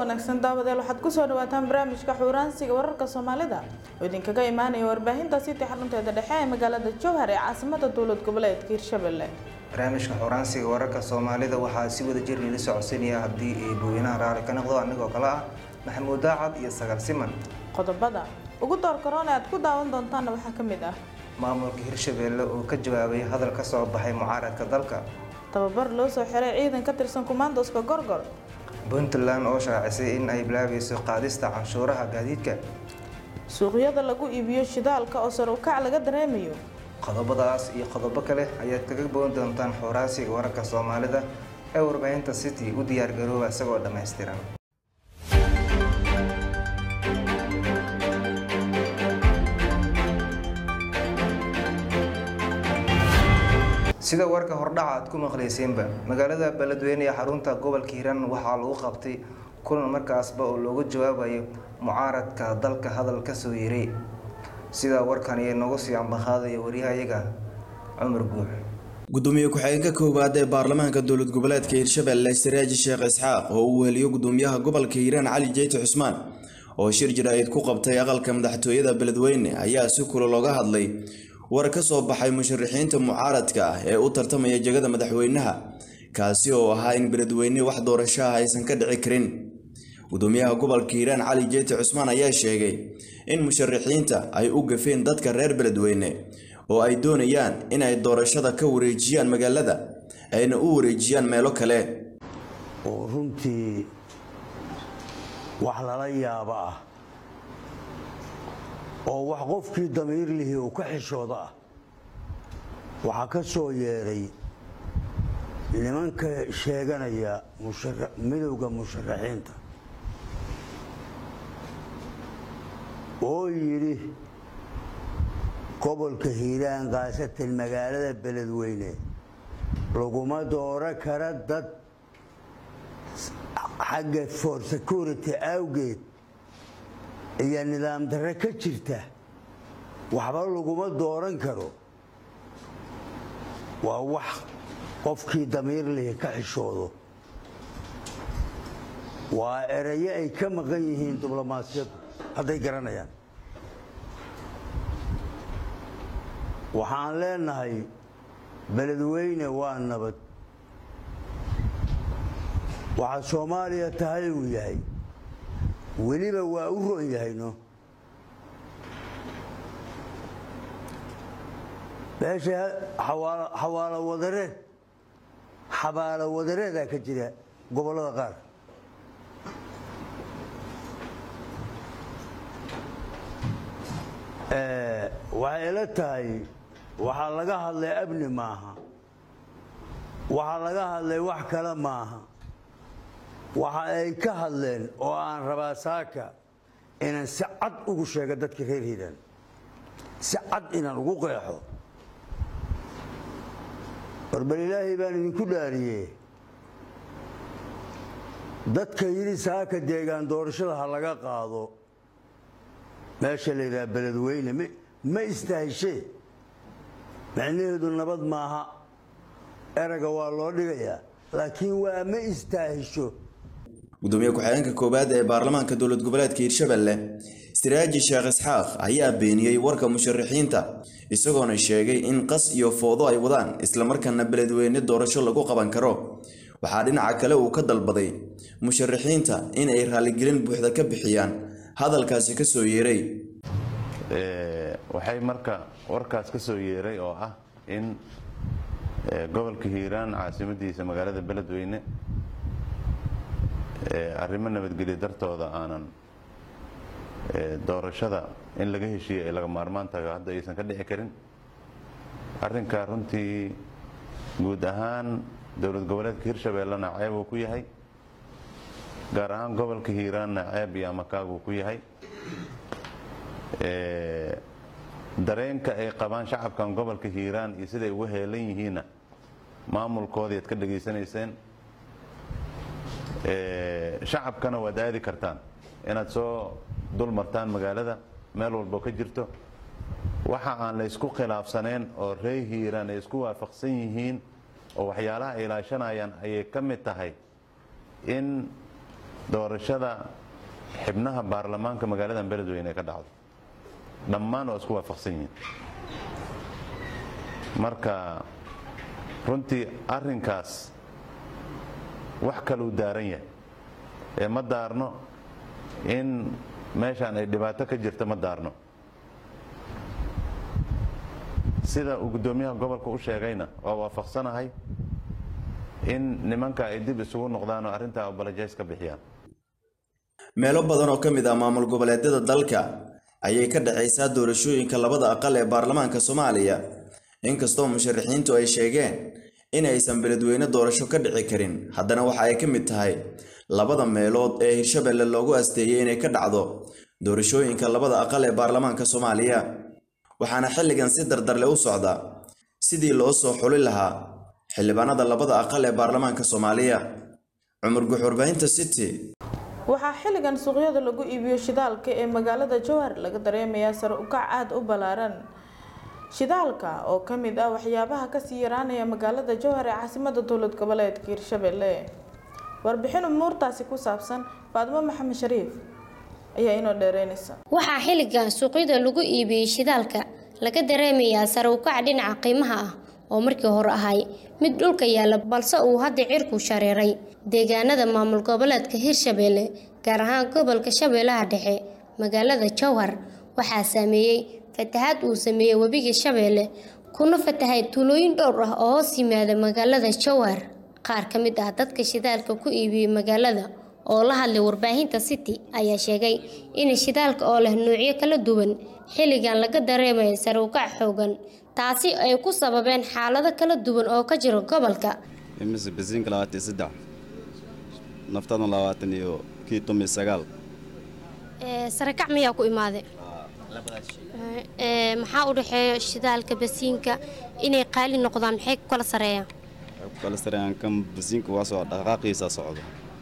wanaagsan daawadeel waxaad kusoo dhawaataan barnaamijka xuuraansiga wararka soomaalida oo idinkaga imaanaya warbaahinta city xarunteeda dhexe ee magaalada jowhar ee caasimada dowlad goboleedka hirshabelle barnaamijka xuuraansiga wararka soomaalida waxaa si wada jir lila socodsiinaya haddii ay booyinaha raali ka noqdo anigoo kale ah maxamuud daacad iyo sagaal siman qodobada ugu door karoon ee aad ku daawan doontaanna waxaa ka mid ah maamulka hirshabelle oo ka jawaabay hadal ka soo baxay mucaaradka dalka tababar loo soo xiray ciidan ka tirsan kumaandoska gorgor puntland oo shaacisay in ay bilaabayso qaadista canshuuraha gaadiidka suuqyada lagu iibiyo shidaalka oo sar u kac laga dareemayo qodobadaas iyo qodobo kale ayaad kaga bogan doontaan xuuraansiga wararka soomaalida ee warbaahinta city u diyaargarooba isagoo dhammaystiran sida warka hordhaca aad ku maqlayseenba magaalada beledweyne ee xarunta gobolka hiiraan waxaa lagu qabtay kulan markaasba oo looga jawaabayo mucaaradka dalka hadal ka soo yeeray sida warkan iyo noogu sii ambaqaadaya waryahayaga cumar guux gudoomiye ku-xigeenka koowaad ee baarlamaanka dowlad goboleedka hirshabelle saraaji sheekh isxaaq oo uu weheliyo gudoomiyaha gobolka hiiraan cali jeyti cusmaan oo shir jira-id ku qabtay aqalka madaxtooyada beledweyne ayaa si kula looga hadlay war ka soo baxay musharaxiinta mucaaradka ah ee u tartamaya jegada madaxweynaha kaasi oo ahaa in beledweyne wax doorasho ah aysan ka dhici karin gudoomiyaha gobolka hiiraan cali jeyti cusmaan ayaa sheegay in musharaxiinta ay u gafeen dadka reer beledweyne oo ay doonayaan inay doorashada ka wareejiyaan magaalada ayna u wareejiyaan meelo kale oo runtii wax lala yaabo ah oo wax qofkii damiir lihii uu ka xishooda ah waxaa ka soo yeedhay nimanka sheeganaya midowda musharaxiinta oo yidhi gobolka hiiraan khaasatan magaalada beledweyne laguma dooro kara dad xagga for security awgeed iyo nidaam darre ka jirta waxba laguma dooran karo waa wax qofkii damiir lihi ka xishoodo waa erayo ay ka maqan yihiin diblomaasiyadu hadday garanayaan waxaan leenahay beledweyne waa nabad waxaa soomaaliya tahay uu yahay weliba waa u ron yahayno meesha xawaalo wadareed xabaalo wadareedaa ka jira gobollada qaar waxay ila tahay waxaa laga hadlay abni maaha waxaa laga hadlay wax kale maaha waxa ay ka hadleen oo aan rabaa saaka inaan si cad ugu sheego dadka reer hiiraan si cad inaan ugu qeexo barbal ilaahay baan idinku dhaariye dadka yidhi saaka deegaan doorashada ha laga qaado meesha la yidhaha beledweyne ma istahishee micnaheedu nabad maaha eraga waa loo dhigayaa laakiin waa ma istaahisho gudoomiye ku-xigeenka koowaad ee baarlamaanka dowlad goboleedka hiirshabelle siraaji sheekh isxaaq ayaa beeniyey warka musharaxiinta isagoona sheegay in qas iyo foodo ay wadaan islamarkaana beledweyne doorasho lagu qaban karo waxaa dhinaca kale uu ka dalbaday musharaxiinta in ay raaligelin buuxda ka bixiyaan hadalkaasi ka soo yeeray waxay marka warkaas ka soo yeeray oo ah in gobolka hiiraan caasimadiisa magaalada beledweyne arrimo nabadgelyo dartooda aanan doorashada in laga heshiiye ay laga maarmaan tahay hadda aysan ka dhici karin arrinkaa runtii guud ahaan dowlad goboleedka hirshabeellena ceeb uu ku yahay gaar ahaan gobolka hiiraanna ceeb iyo amakaag uu ku yahay dareenka ay qabaan shacabkan gobolka hiiraan iyo siday uga heelan yihiinna maamulkoodii ad ka dhegaysanayseen shacabkana waad aadi kartaan inaad soo dul martaan magaalada meel walbo ka jirto waxa aan la isku khilaafsaneen oo ree hiiraan ay isku waafaqsan yihiin oo waxyaalaha ay ilaashanayaan ayay ka mid tahay in doorashada xibnaha baarlamaanka magaalada beledweyne ee ka dhacdo dhammaan waa isku waafaqsan yihiin marka runtii arrinkaas wax kaluu daaran yahay ee ma daarno in meeshaan ay dhibaato ka jirta ma daarno sida uu guddoomiyaha gobolka u sheegayna waa waafaqsanahay in nimanka ay dib isugu noqdaan oo arrintaa obalajays ka bixiyaan meelo badan oo ka mid ah maamul goboleedyada dalka ayay ka dhacaysaa doorashooyinka labada aqal ee baarlamaanka soomaaliya inkastoo musharaxiintu ay sheegeen in aysan beledweyne doorasho ka dhici karin haddana waxa ay ka mid tahay labada meelood ee hirshabelle loogu asteeyey inay ka dhacdo doorashooyinka labada aqal ee baarlamaanka soomaaliya waxaana xilligan si dardarle u socda sidii loo soo xuli lahaa xildhibaanada labada aqal ee baarlamaanka soomaaliya cumar guxurbaahinta city waxaa xilligan suuqyada lagu iibiyo shidaalka ee magaalada jowhar laga dareemayaa sare u kac aada u ballaaran shidaalka oo ka mid ah waxyaabaha kasii yaraanaya magaalada jowhar ee caasimada dowlad goboleedka hirshabelle warbixin umuurtaasi ku saabsan faadimo maxamed shariif ayaa inoo dheereynaysa waxaa xilligan suuqyada lagu iibiyey shidaalka laga dareemayaa sare u kac dhinaca qiimaha ah oo markii hore ahay mid dhulka yaalla balse uu hadda cirku shareeray deegaanada maamul goboleedka hirshabelle gaar ahaan gobolka shabeellaha dhexe magaalada jowhar waxaa saameeyey fatahaad uu sameeyey webiga shabeelle kuna fatahay tuulooyin dhowr ah oo hoos yimaada magaalada jowhar qaar ka mid ah dadka shidaalka ku iibiyey magaalada oo la hadlay warbaahinta city ayaa sheegay in shidaalka oo leh nuucyo kala duwan xilligan laga dareemayo sare u kac xoogan taasi ay ku sababeen xaalado kala duwan oo ka jira gobolka imise basiinka labaatan iyo saddex naftadna labaatan iyo kii tomiyo sagaal sarekac miyaa ku imaaday maxaa u dhexeeya shidaalka basiinka inay qaali noqdaan maxay ku kala sareeyaan waxay ku kala sareeyaan kan basiinka waa soo dhaqaaqiisa socdo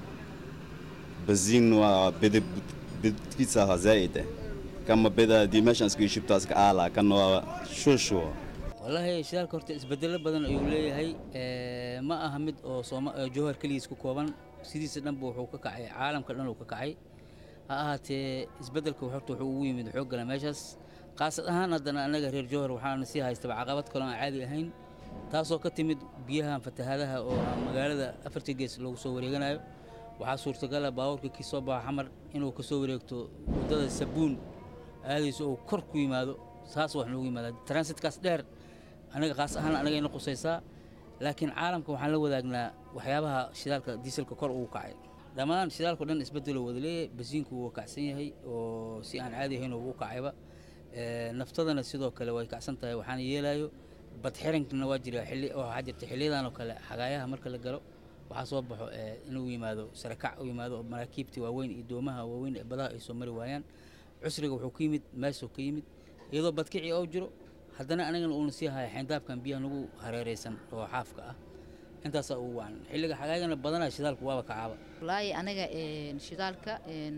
basiin waa bede bedkiisa ahaa zaa'id ah kama beda haddii meeshaan iska shibtaas ka aalaa kan waa shuushuwa wallaahi shidaalka horta isbedelo badan ayuu leeyahay ma aha mid oo sooma jowhar keligiis ku kooban sidiisa dhanba wuxuu ka kacay caalamka dhan uu ka kacay ha ahaatee isbeddelka horta wuxuu ugu yimid xoog gala meeshaas qaasad ahaan haddana annaga reer jowhar waxaana sii haystaba caqabad kaloo aan caadi ahayn taasoo ka timid biyahan fatahaadaha oo magaalada afartii gees loogu soo wareeganayo waxaa suurtagala baabuurka kii soo baxa xamar inuu ka soo wareegto waddada sabuun aadayso uu kor ku yimaado saas wax noogu yimaada transitkaas dheer anaga qaas ahaan anaga ina qusaysaa laakiin caalamka waxaan la wadaagnaa waxyaabaha shidaalka diiselka kor ugu kacay dhammaan shidaalkao dhan isbeddeloo wada leeyahay basiinku wuu kacsan yahay oo si aan caadi ahayn ugu kacayba naftadana sidoo kale way kacsan tahay waxaana yeelayo badxirankana waa jira xilli oo waxaa jirta xilliyadan oo kale xagaayaha marka la galo waxaa soo baxo inuu yimaado sarakac u yimaado oo maraakiibta waaweyn iyo doomaha waaweyn ee badaha ay soo mari waayaan cusriga wuxuu ka yimid meeshuu ka yimid iyadoo badkici oo jiro haddana anagana uuna sii haya xayndaabkan biyaha nagu hareeraysan oo xaafka ah intaasaa ugu wacan xilliga xagaagana badanaa shidaalku waaba kacaaba wallaahi anaga shidaalka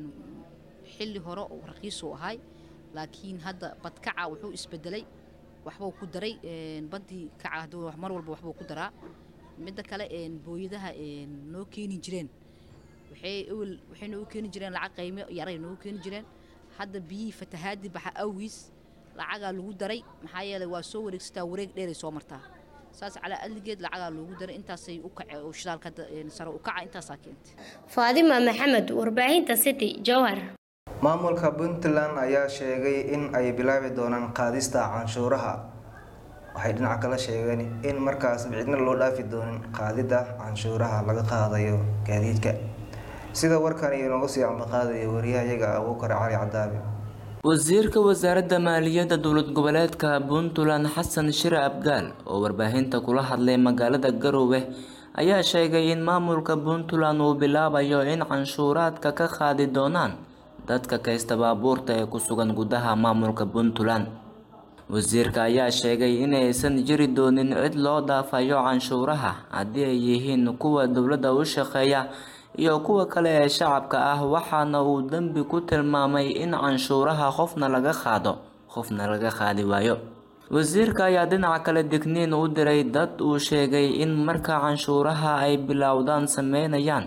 xilli hore uu raqiisuu ahay laakiin hadda badkaca wuxuu isbedelay waxbuu ku daray baddii kaca hadduu mar walba waxbuu ku daraa midda kale booyadaha noo keeni jireen waxay ewel waxay noogu keeni jireen lacag qiimo yaray noogu keeni jireen hadda biyihii fatahaadii baxa awgiis lacagaa lagu daray maxaa yeelay waa soo wareegsataa wareeg dheeray soo martaa saas calaa adligeed lacagaa loogu daray intaasay u kace oo shidaalka hadda sare u kaca intaasaa keentay faadima maxamed warbaahinta city jowhar maamulka puntland ayaa sheegay in ay bilaabi doonaan qaadista canshuuraha waxay dhinaca kala sheegeen in markaas cidna loo dhaafi doonin qaadida canshuuraha laga qaadayo gaadiidka sida warkan iyo noogu sii ambaqaadaya wariyahayaga abuukar cali cadaabi wasiirka wasaaradda maaliyadda dowlad goboleedka puntland xasan shire abgaal oo warbaahinta kula hadlay magaalada garowe ayaa sheegay in maamulka puntland uu bilaabayo in canshuuraadka ka qaadi doonaan dadka kaysta baabuurta ee ku sugan gudaha maamulka puntland wasiirka ayaa sheegay inaysan jiri doonin cid loo dhaafayo canshuuraha haddii ay yihiin kuwa dowladda u shaqeeya iyo kuwa kale ee shacabka ah waxaana uu dembi ku tilmaamay in canshuuraha qofna laga qaado qofna laga qaadi waayo wasiirka ayaa dhinaca kale digniin u diray dad uu sheegay in marka canshuuraha ay bilowdaan sameynayaan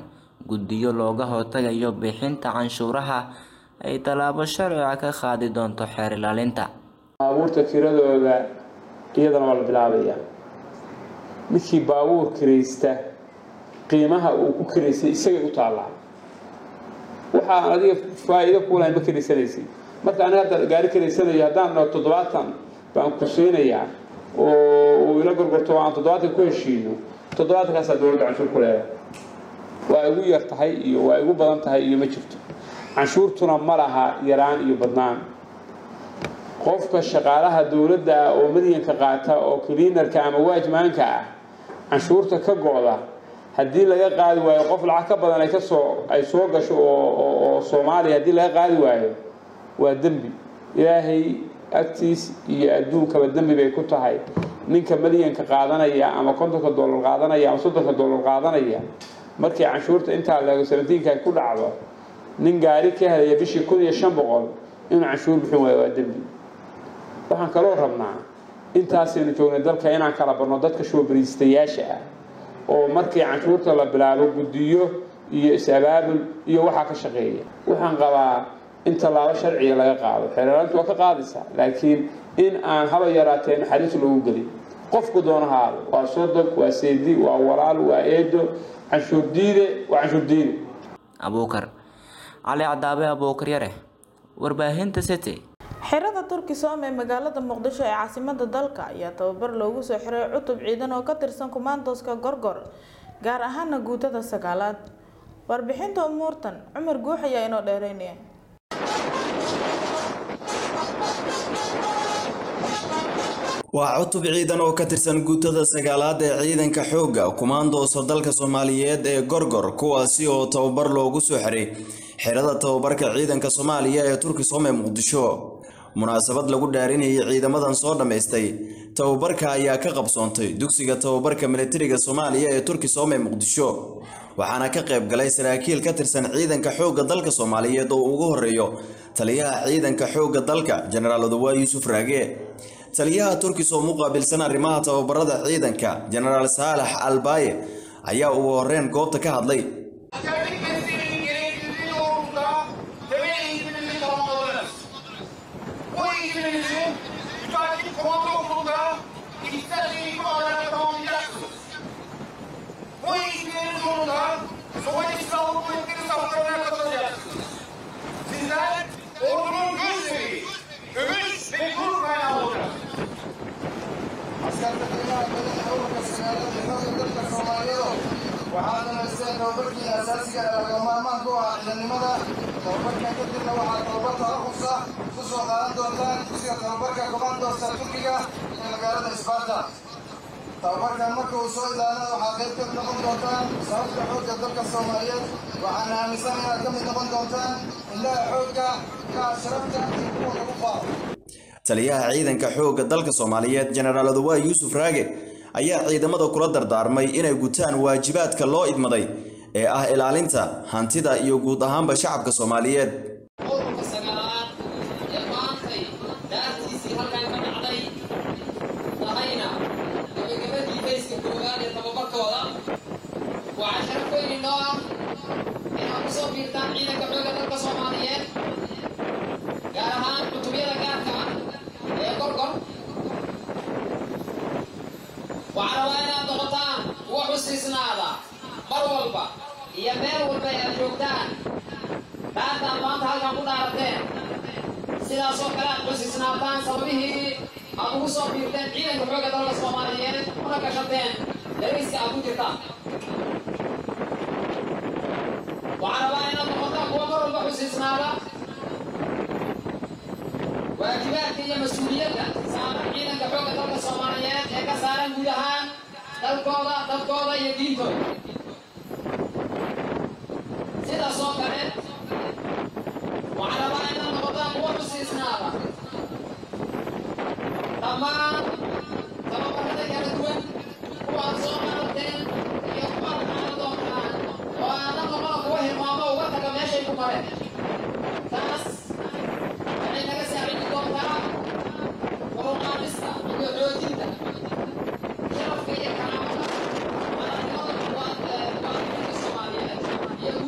guddiyo looga hortagayo bixinta canshuuraha ay tallaabo sharciga ka qaadi doonto xeer ilaalinta baabuurta kiradooda iyadana waa la bilaabayaa midkii baabuur kiraysta qiimaha uu ku kiraystay isagay u taallaa waxaan adiga faa'iido kuulahay ma kiraysanaysid marka aniga hadda gaari kiraysanayo haddaan dhaho toddobaatan baan ku siinayaa oo uu ila gorgorto aan toddobaatan ku heshiino toddobaatankaasa dowladda canshuur ku leedahay waa igu yar tahay iyo waa igu badan tahay iyo ma jirto canshuurtuna ma laha yaraan iyo badnaan qofka shaqaalaha dowladda ah oo madyanka qaata oo cleanarka ama waajmaanka ah canshuurta ka go-da haddii laga qaadi waayo qof lacag ka badan ay kasoo ay soo gasho oo soomaaliya haddii laga qaadi waayo waa dembi ilaahay agtiis iyo adduunkaba dembi bay ku tahay ninka malyanka qaadanaya ama kontonka dollar qaadanaya ama soddonka dollar qaadanaya markii canshuurta intaa leego sabentiinka ay ku dhacdo nin gaari ka helaya bishii kun iyo shan boqol inuu canshuur bixin waayo waa dembi waxaan kaloo rabnaa intaasaynu joognay dalka inaan kala barno dadka shoobariistayaasha ah oo markii canshuurta la bilaabo guddiyo iyo is-abaabul iyo waxaa ka shaqeeya waxaan qabaa in tallaabo sharciga laga qaado xeeraalintu waa ka qaadaysaa laakiin in aan haba yaraatee naxariis loogu gelin qofku doonahaado waa sodog waa seedi waa walaal waa eedo canshuur diide waa canshuur diide abuukar cali cadaabe abuukar yare warbaahinta city xerada turkisom ee magaalada muqdisho ee caasimada dalka ayaa tababar loogu soo xiray cutub ciidan oo ka tirsan kumaandoska gorgor gaar ahaana guutada sagaalaad warbixinta umuurtan cumar guux ayaa inoo dheereynaya waa cutub ciidan oo ka tirsan guutada sagaalaad ee ciidanka xoogga kumaandoosa dalka soomaaliyeed ee gorgor kuwaasi oo tababar loogu soo xiray xerada tababarka ciidanka soomaaliya ee turkisom ee muqdisho munaasabad lagu dhaarinayay ciidamadan soo dhammaystay tababarka ayaa ka qabsoontay dugsiga tababarka militariga soomaaliya ee turkisom ee muqdisho waxaana ka qayb galay saraakiil ka tirsan ciidanka xoogga dalka soomaaliyeed oo ugu horeeyo taliyaha ciidanka xoogga dalka jenaraal odawaa yuusuf raage taliyaha turkisom u qaabilsan arrimaha tababarada ciidanka jenaraal saalax albaaye ayaa ugu horreyn goobta ka hadlay waxaa dhamaysteen tababarkii asaasiga ee laga maarmaan ku ah ciidannimada tababarkan kadibna waxaa tababarka ruqsa ku soo qaadan doontaan dugsiga tababarka komandoosta turkiga ee magaalada isbaarta tababarkan marka uu soo ilaana waxaa qayb ka noqon doontaan sababta xoogga dalka soomaaliyeed waxaana aaminsan inaad ka mid noqon doontaan indhaha xoogga ka ashrafta iyo kuwa lagu faafo taliyaha ciidanka xoogga dalka soomaaliyeed jenaraal odawaa yuusuf raage ayaa ciidamada kula dardaarmay inay gutaan waajibaadka loo idmaday ee ah ilaalinta hantida iyo guud ahaanba shacabka soomaaliyeed ururka sagaalaad ee maantay daartiisii halkan ka dhacday tahayna gabagabadii fayska koowaad ee tababarkooda waxaa sharaf weyn inoo ah inaad ku soo biirtaan ciidanka xoogga dalka soomaaliyeed gaar ahaan cutubyada gaarka ah ee gorgor waxaa rabaa inaad noqotaan kuwa xusiisnaada mar walba iyo meel walba aad joogtaan dhaartaad maanta halkan ku dhaarateen sidaasoo kale aad xusiisnaataan sababihii aad ugu soo biirteen ciidanka xoogga dalka soomaaliyeed una gashateen dariiska aad ku jirtaan waxaa rabaa inaad noqotaan kuwa mar walba xusiisnaada waajibaadka iyo mas-uuliyadda saaran ciidanka xoogga dalka soomaaliyeed ee ka saaran guud ahaan dalkooda dadkooda iyo diintooda sidaas oo kale waxaa rabaa inaad noqotaan kuwa xusiisnaada dhammaan tababarada kala duwan kuwaad soo qaadateen iyo kuwaad qaadan doontaan oo aadan noqona kuwa hilmaamo uga taga meeshay ku mareen taas waxay naga saacidi doontaa koruqaadista iyo xoojinta sharafka iyo karaamada madaxnimada muwaadiniinta soomaaliyeed iyo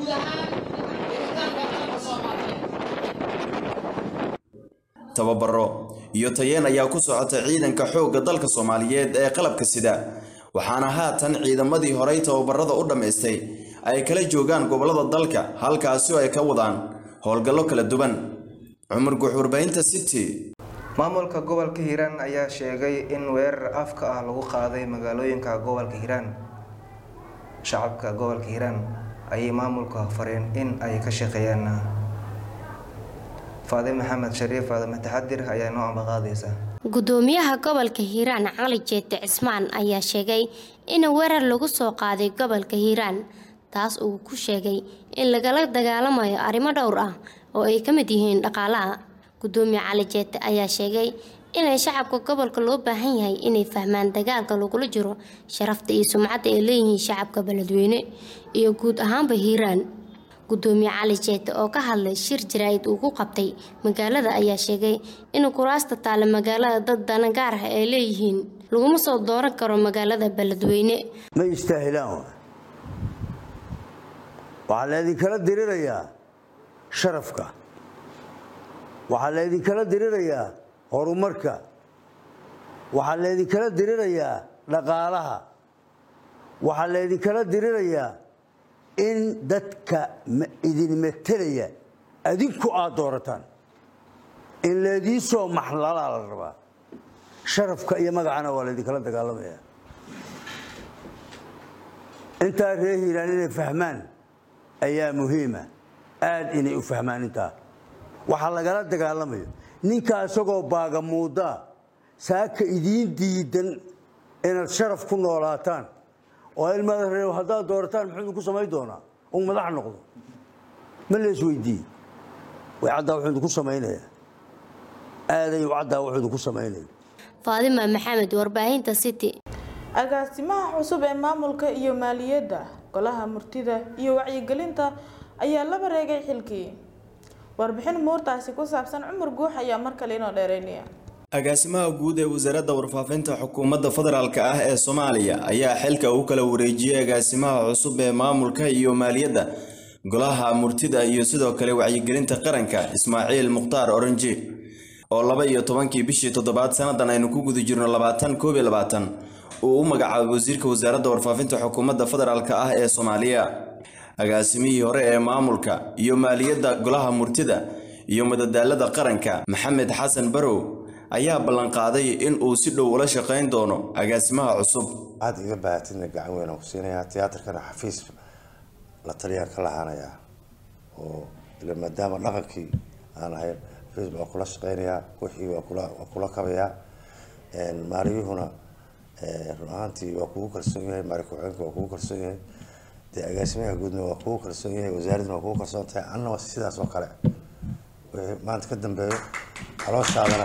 tababaro iyo tayeen ayaa ku socota ciidanka xoogga dalka soomaaliyeed ee qalabka sida waxaana haatan ciidamadii horey tababarada u dhammaystay ay kala joogaan gobollada dalka halkaasi oo ay ka wadaan howlgallo kala duwan cumar guux warbaahinta city maamulka gobolka hiiraan ayaa sheegay in weerar afka ah lagu qaaday magaalooyinka gobolka hiiraan shacabka gobolka hiiraan ayay maamulka fareen in ay ka shaqeeyaan faade maxamed shariif faadime taxadir ayaa noo ambaqaadaysa gudoomiyaha gobolka hiiraan cali jeete cismaan ayaa sheegay in weerar lagu soo qaaday gobolka hiiraan taas uu ku sheegay in lagala dagaalamayo arrimo dhowr ah oo ay ka mid yihiin dhaqaalaha gudoomiye cali jeete ayaa sheegay inay shacabka gobolka loo baahan yahay inay fahmaan dagaalka lagula jiro sharafta iyo sumcadda ay leeyihiin shacabka beledweyne iyo guud ahaanba hiiraan gudoomiye cali jeete oo ka hadlay shir jaraa'id uu ku qabtay magaalada ayaa sheegay in kuraasta taale magaalada dad dana gaar ah ay leeyihiin laguma soo dooran karo magaalada beledweyne ma istaahilaan wa waxaa laydinkala dirirayaa sharafka waxaa laydinkala dirirayaa horumarka waxaa laydinkala dirirayaa dhaqaalaha waxaa laydinkala dirirayaa in dadka idin metelaya adinku aad doorataan in laydii soo maxlalaa la rabaa sharafka iyo magacana waa laydinkala dagaalamaya intaa ree hiiraan inay fahmaan ayaa muhiima aad inay u fahmaan intaa waxaa lagala dagaalamayo ninkaa isagoo baagamuudaa saaka idiin diidan inaad sharaf ku noolaataan oo ilmada reer haddaad doorataan muxuu idinku samayn doonaa uu madax noqdo ma lees weydiiye way caddaa wuxuu idinku samaynayaa aaday u caddaa wuxuu idinku samaynaya faadima maxamed warbaahinta city agaasimaha cusub ee maamulka iyo maaliyadda golaha murtida iyo wacyigelinta ayaa la bareegay xilkii warbixin muurtaasi ku saabsan cumar guux ayaa mar kale inoo dheereynaya agaasimaha guud ee wasaaradda warfaafinta xukuumadda federaalk ah ee soomaaliya ayaa xilka u kala wareejiyey agaasimaha cusub ee maamulka iyo maaliyadda golaha murtida iyo sidoo kale wacyigelinta qaranka ismaaciil mukhtaar oranji oo laba iyo tobankii bishii toddobaad sannadan aynu ku guda jirno labaatan koob iyo labaatan uu u magacaabay wasiirka wasaaradda warfaafinta xukuumadda federaalk ah ee soomaaliya agaasimihii hore ee maamulka iyo maaliyadda golaha murtida iyo madadaalada qaranka maxamed xasan barow ayaa ballanqaaday in uu si dhow ula shaqayn doono agaasimaha cusub aad iga baahatidna gacan weyn aan ku siinayaa tiyaatarkana xafiis la taliyaan ka lahaanayaa oo ila maadaama dhaqankii aan ahayn xafiis baa kula shaqaynayaa wixii waa kula waa kula kabayaa maaliyuhuna run ahaantii waa kugu kalsoon yahay maali ku-xigeenka waa kugu kalsoon yahay dee agaasimaha guudna waa kugu kalsoon yahay wasaaradna waa kugu kalsoon tahay anna waa sidaas oo kale wixii maanta ka dambeeyo calooshaadana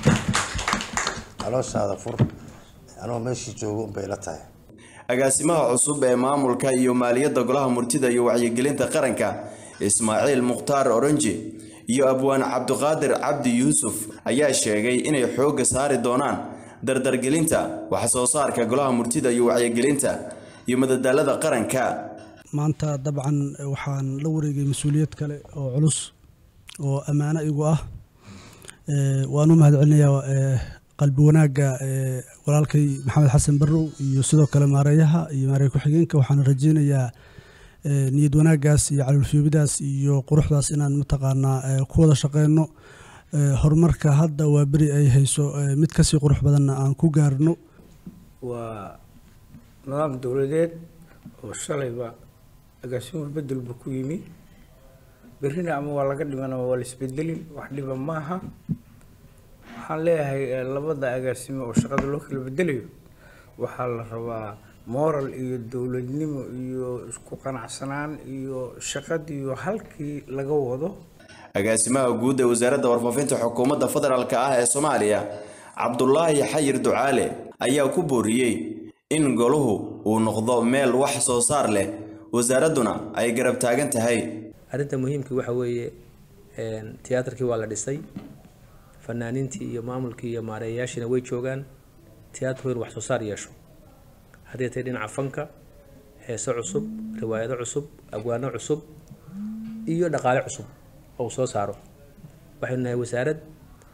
calooshaada fur anoo meeshii joogo unbay la tahay agaasimaha cusub ee maamulka iyo maaliyadda golaha murtida iyo wacyigelinta qaranka ismaaciil mukhtaar oranji iyo abwaan cabdiqaadir cabdi yuusuf ayaa sheegay inay xoogga saari doonaan dardargelinta wax soo saarka golaha murtida iyo wacyigelinta iyo madadaalada qaranka maanta dabcan waxaan la wareegay mas-uuliyad kale oo culus oo ammaano igu ah waan u mahad celinayaa qalbi wanaagga walaalkay maxamed xasan barrow iyo sidoo kale maareeyaha iyo maareey ku-xigeenka waxaan rajeynayaa niyad wanaaggaas iyo calolfiyoobidaas iyo quruxdaas inaan mataqaanaa ku wada shaqeyno horumarka hadda waa beri ay hayso mid kasii qurux badanna aan ku gaarno waa nidaam dowladeed oo shalayba agaasimuhu bedelba ku yimi berrina ama waa laga dhiman ama waa la isbedelin wax dhiba maaha waxaan leeyahay labada agaasimo oo shaqada loo kala bedelayo waxaa la rabaa moral iyo dowladnimo iyo isku qanacsanaan iyo shaqadiiyo halkii laga wado agaasimaha guud ee wasaaradda warfaafinta xukuumadda federaalk ah ee soomaaliya cabdulaahi xayir ducaale ayaa ku booriyey in goluhu uu noqdo meel wax soo saar leh wasaaradduna ay garab taagan tahay arrinta muhiimkii waxa weeye tiyaatarkii waa la dhisay fanaaniintii iyo maamulkii iyo maareeyayaashiina way joogaan tiyaatarku inuu wax soo saar yeesho haddii tahay dhinaca fanka heeso cusub riwaayado cusub abwaano cusub iyo dhaqaale cusub oo uu soo saaro waxaynu nahay wasaarad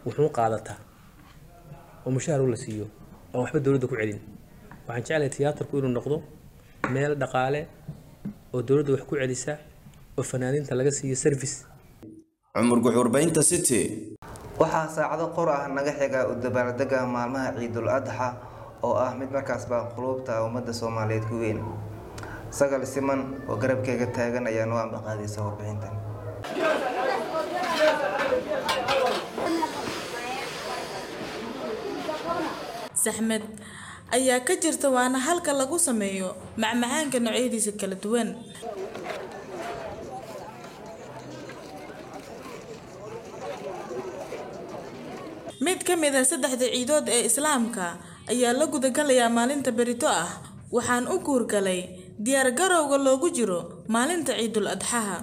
wuxuu qaadataa oo mushaar u la siiyo oo waxba dowladda ku celin waxaan jeclahay tiyaatarku inuu noqdo meel dhaqaale oo dowladda wax ku celisa oo fanaaniinta laga siiyo service cumar guxuurbaynta city waxaa saacado qor ah naga xiga u dabaaldega maalmaha ciidul adxa oo ah mid markaasba quluubta ummadda soomaaliyeed ku weyn sagal siman oo garabkeyga taagan ayaa noo ambaqaadaysa warbixintan saxmed ayaa ka jirta waana halka lagu sameeyo macmacaanka noocyadiisa kala duwan mid ka mid ah saddexda ciidood ee islaamka ayaa la gudagalayaa maalinta berito ah waxaan u guurgalay diyaar garowga loogu jiro maalinta ciidul adxaha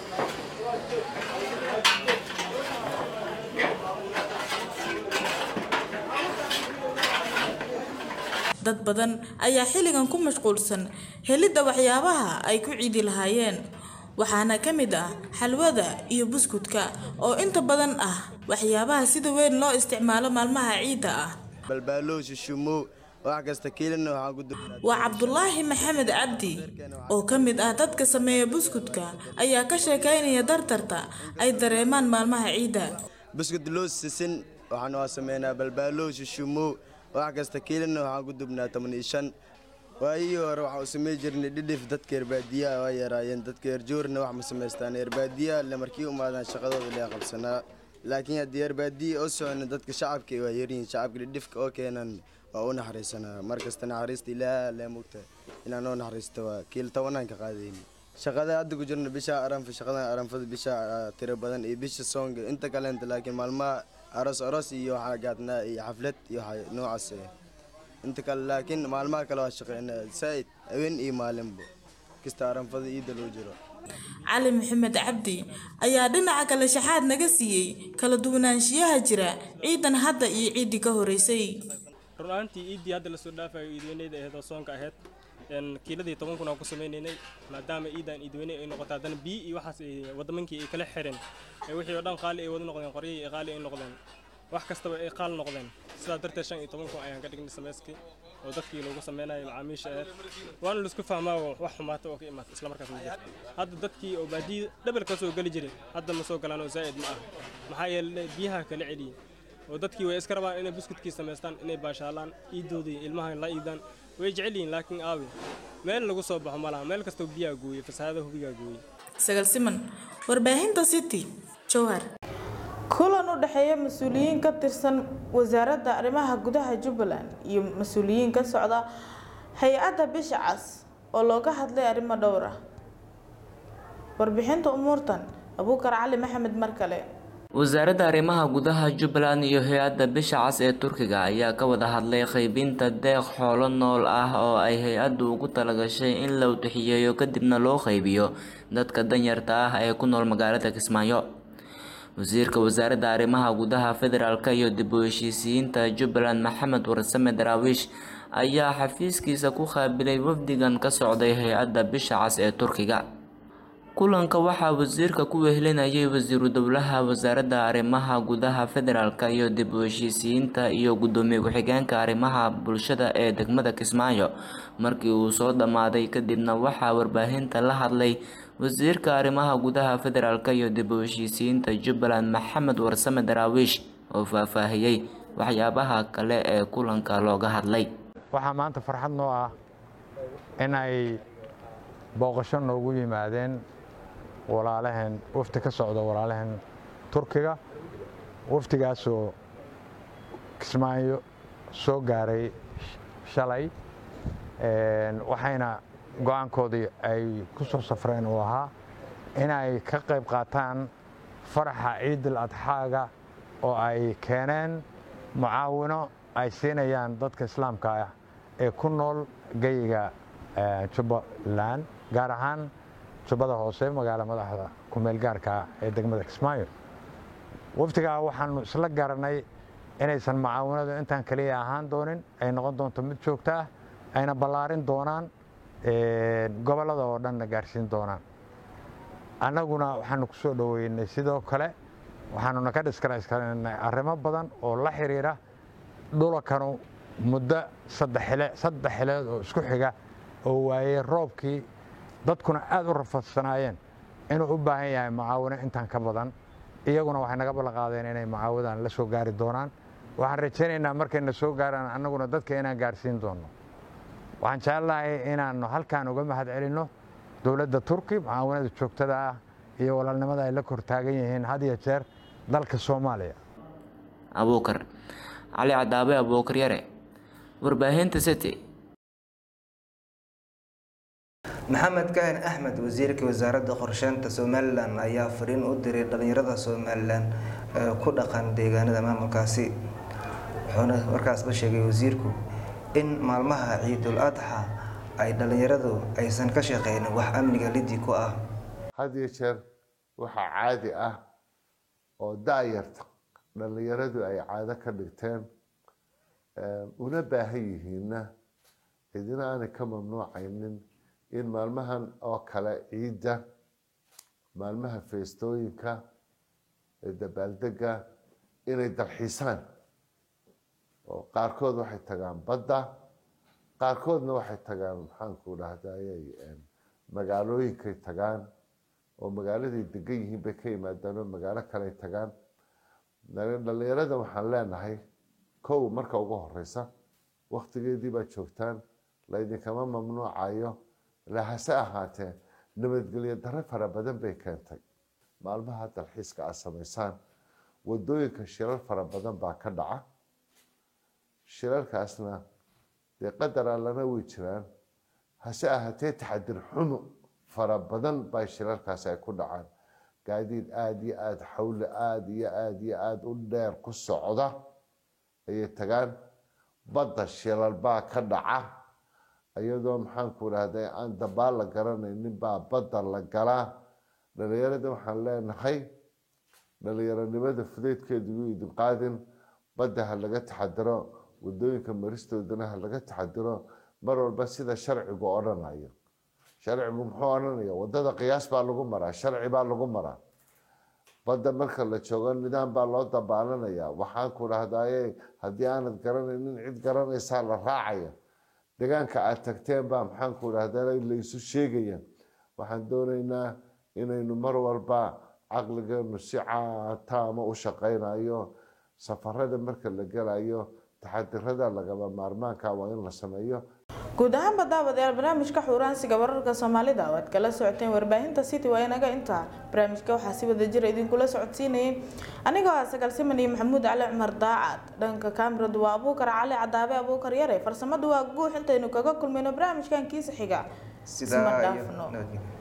dad badan ayaa xilligan ku mashquulsan helidda waxyaabaha ay ku ciidi lahaayeen waxaana ka mid ah xalwada iyo buskudka oo inta badan ah waxyaabaha sida weyn loo isticmaalo maalmaha ciidda ah balbaalowsi shumow wax kasta kiilina waxaan ku waa cabdulaahi maxamed cabdi oo ka mid ah dadka sameeya buskudka ayaa ka sheekaynaya dartarta ay dareemaan maalmaha ciidda buskud loo sisin waxaan waa sameynaa balbaalowsi shumow wax kasta kiilina waxaan ku dubnaa toban iyo shan waayihii hore waxaan u samey jirnay dhidhif dadka reerbaadiyaha waa yaraayeen dadka reerjoorna wax ma samaystaan reerbaadiyaha le markii umaadaan shaqadooda lee qabsanaa laakiin haddii reerbaadiya oo socona dadka shacabka waa yaryihiin shacabka dhidhifka oo keenan waa u naxariisanaa markasta naxariista ilaaha lee mugta inaan oo naxariista waa kiil tobanaan ka qaadayni shaqada hadda ku jirna bisha aranfa shaqadan aranfada bisha tiro badan iyo bisha soonga inta kaleenta laakiin maalmaha aroos aroos iyo waxaa gaadnaa iyo xaflad iyo waxa noocaas eh inta kale laakiin maalmaha kale waa shaqeynaa saaid haween iyo maalinba kasta aranfada iida loo jiro cali maxamed cabdi ayaa dhinaca kale shaxaad naga siiyey kala duwanaanshiyaha jira ciidan hadda iyo ciiddii ka horeysay run ahaantii iiddii hadda lasoo dhaafayo iidweyneyda ahayd oo soonka ahayd kiiladii toban kun aan ku sameynaynay maadaama iidan iidweyne ay noqoto haddana biyi iyo waxaas ay wadamankii ay kala xireen wixii oo dhan qaali ay wada noqdeen qoryihii ay qaali ay noqdeen wax kastaba ay qaal noqdeen sidaa darteed shan iyo toban kun ayaan ka dhignay sameyskii oo dadkii loogu sameynayo macaamiisha aheed waana laisku fahmaa wax xumaata oo ka imaata isla markaas ma jirto hadda dadkii oo baadiya dhabel ka soo geli jiray hadda ma soo galaan oo zaa'id ma ah maxaa yeelay biyaha kala celiyey oo dadkii way iska rabaan inay buskudkii samaystaan inay baashaalaan iidoodii ilmaha la iidaan way jecel yihiin laakiin aawi meel lagu soo baxo ma laha meel kastoo biyaa gooye fasahaada hubigaa gooye sagal siman warbaahinta city jowhar kulan u dhexeeya mas-uuliyiin ka tirsan wasaaradda arrimaha gudaha jubbaland iyo mas-uuliyiin ka socda hay-adda bisha cas oo looga hadlay arrimo dhowr ah warbixinta umuurtan abuukar cali maxamed mar kale wasaaradda arrimaha gudaha jubbaland iyo hay-adda bisha cas ee turkiga ayaa ka wada hadlay qaybinta deeq xoolo nool ah oo ay hay-addu ugu talagashay in la udixiyeeyo kadibna loo qaybiyo dadka danyarta ah ee ku nool magaalada kismaayo wasiirka wasaaradda arrimaha gudaha federaalk iyo dib u heshiisiyiinta jubbaland maxamed warsame daraawiish ayaa xafiiskiisa ku qaabilay wafdigan ka socday hay-adda bisha cas ee turkiga kulanka waxaa wasiirka ku wehelinayay wasiiru dowlaha wasaaradda arrimaha gudaha federaalk iyo dib u heshiisiyiinta iyo gudoomiye ku-xigeenka arrimaha bulshada ee degmada kismaayo markii uu soo dhammaaday kadibna waxaa warbaahinta la hadlay wasiirka arrimaha gudaha federaalk iyo dib u heshiisiyiinta jubbaland maxamed warsame daraawiish oo faahfaahiyey waxyaabaha kale ee kulanka looga hadlay waxaa maanta farxad noo ah in ay booqasho noogu yimaadeen walaalaheen wafdi ka socda walaalaheen turkiga wafdigaasoo kismaayo soo gaaray shalay waxayna go-aankoodii ay ku soo safreen uu ahaa inay ka qayb qaataan faraxa ciidul adxaaga oo ay keeneen mucaawino ay siinayaan dadka islaamka ah ee ku nool geyiga jubbaland gaar ahaan jubbada hoose magaala madaxda kumeel gaarka ee degmada kismaayo wafdigaa waxaanu isla garanay inaysan mucaawinadu intaan keliya ahaan doonin ay noqon doonto mid joogto ah ayna ballaarin doonaan gobollada oo dhanna gaarsiin doonaan annaguna waxaanu ku soo dhoweynay sidoo kale waxaanuna ka dhiskarayskarnay arrimo badan oo la xiriira dhulakanu muddo saddex xile saddex xileed oo isku xiga oo waayey roobkii dadkuna aada u rafadsanaayeen inuu u baahan yahay mucaawino intaan ka badan iyaguna waxay naga ballanqaadeen inay mucaawadan la soo gaari doonaan waxaan rajaynaynaa markayna soo gaaraan annaguna dadka inaan gaarsiin doonno waxaan jecelahay inaannu halkaan uga mahad celinno dowladda turki mucaawinada joogtada ah iyo walaalnimada ay la kor taagan yihiin had iyo jeer dalka soomaaliya abuukar cali cadaabe abuukar yare warbaahinta city maxamed kaahin axmed wasiirka wasaaradda qorsheynta somalilan ayaa fariin u diray dhalinyarada somalilan ee ku dhaqan deegaanada maamulkaasi wuxuuna markaasba sheegay wasiirku in maalmaha ciidul adxa ay dhalinyaradu aysan ka shaqeynin wax amniga lidi ku ah had iyo jeer waxaa caadi ah oo da-yarta dhallinyaradu ay caado ka dhigteen una baahan yihiinna cidina aanay ka mamnuucaynin in maalmahan oo kale ciidda maalmaha feestooyinka ee dabaaldega inay dalxiisaan oo qaarkood waxay tagaan badda qaarkoodna waxay tagaan maxaanku dhahdayay magaalooyinkay tagaan oo magaaladay degan yihiin bay ka yimaadaan oo magaalo kaley tagaan dhalinyarada waxaan leenahay kow marka ugu horeysa waktigeedii baa joogtaan laydinkama mamnuucayo lahase ahaatee nabadgelyo darro fara badan bay keentay maalmaha dalxiiska aad samaysaan wadooyinka shirar fara badan baa ka dhaca shirarkaasna dee qadar allana way jiraan hase ahaatee taxadir xumo fara badan baa shirarkaas ay ku dhacaan gaadiid aada iyo aada xawle aada iyo aada iyo aada u dheer ku socda ayay tagaan badda shilal baa ka dhaca iyadoo maxaanku dhahday aan dabaal la garanaynin baa badda la galaa dhalinyarada waxaan leenahay dhalinyaronimada fudeydkeedu yuu idin qaadin badda ha laga taxadiro wadooyinka maristoodana ha laga taxadiro mar walba sida sharcigu odhanayo sharcigu muxuu odhanaya wadada qiyaas baa lagu maraa sharci baa lagu maraa badda marka la joogo nidaam baa loo dabaalanaya waxaan ku dhahdaye haddii aanad garanaynin cid garanaysaa la raacaya deegaanka aad tagteen baa maxaan ku dhahda laysu sheegaya waxaan doonaynaa inaynu mar walba caqligeenu si taama u shaqaynayo safarada marka la gelayo taxadirada lagaba maarmaanka waa in la sameeyo guud ahaanba daawadayaal barnaamijka xuuraansiga wararka soomaalida oo aad kala socoteen warbaahinta city waa inaga intaa barnaamijka waxaa si wada jira idinkula socodsiinayay anigoo ah sagaalsiman iyo maxamuud cali cumar daacad dhanka kaamiradu waa abuukar cali cadaabe abuukar yare farsamadu waa guux intaynu kaga kulmayno barnaamijkan kiisa xiga sidaa iyo dhaafno nabadgelyo